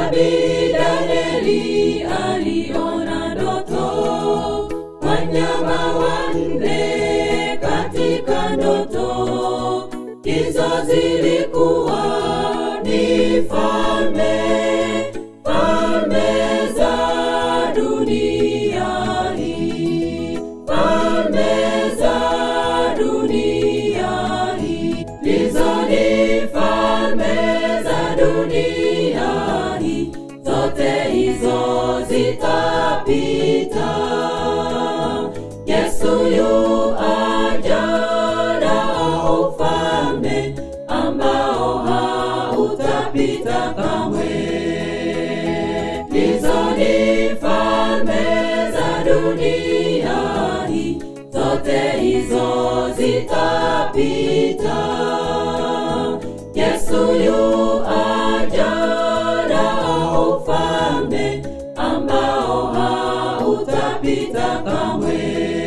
Nabii Danieli aliona ndoto, wanyama wanne katika ndoto, hizo zilikuwa ni falme, falme za dunia hii, falme za dunia hii, hizo ni falme za dunia hii, zote hizo zitapita. Yesu yu aja na ufalme ambao hautapita kamwe. Hizo ni falme za dunia hii, zote hizo zitapita. Yesu yu aja na ufalme ambao hautapita kamwe.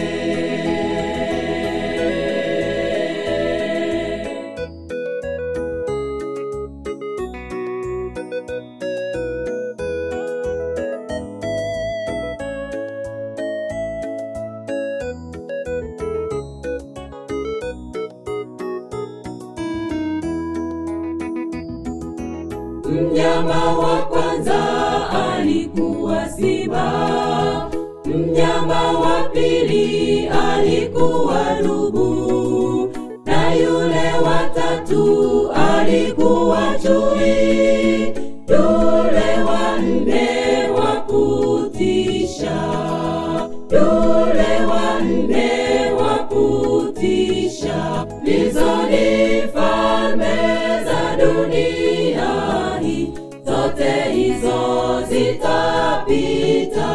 Mnyama wa kwanza alikuwa simba, mnyama wa pili alikuwa dubu, na yule wa tatu alikuwa chui, yule wa nne wa kutisha, yule wa nne wa kutisha. Hizo ni falme za dunia hii, zote hizo zitapita.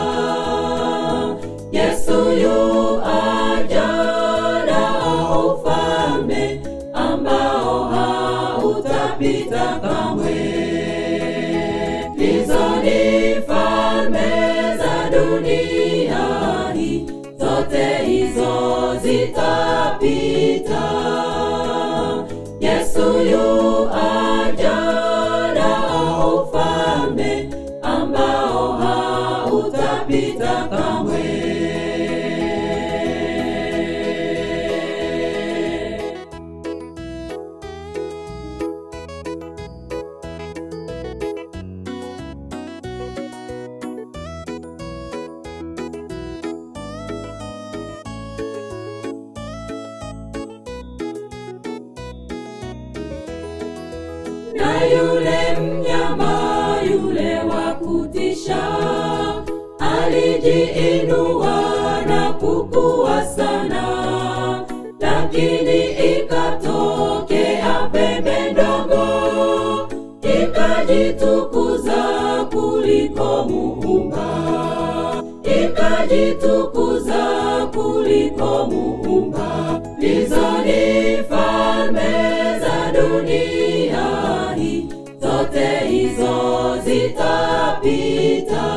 Yesu yu aja na ufalme ambao hautapita kamwe. Hizo ni falme za dunia hii, zote hizo zitapita. Yesu yu aja na ufalme ambao hautapita kamwe. na yule mnyama yule wa kutisha alijiinua na kukua sana, lakini ikatokea pembe ndogo ikajitukuza kuliko Muumba, ikajitukuza kuliko Muumba. Hizo ni falme za dunia hii, zote hizo zitapita.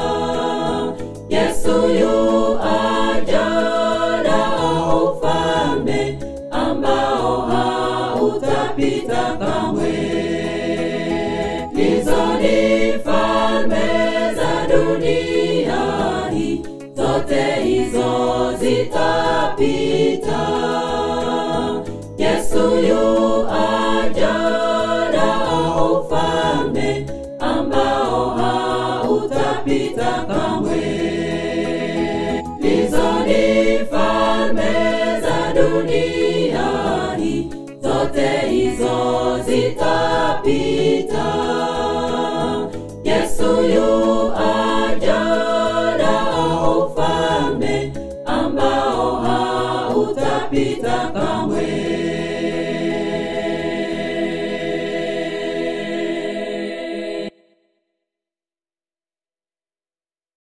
Yesu yu aja na ufalme ambao hautapita kamwe. Hizo ni falme za dunia hii, zote hizo zitapita.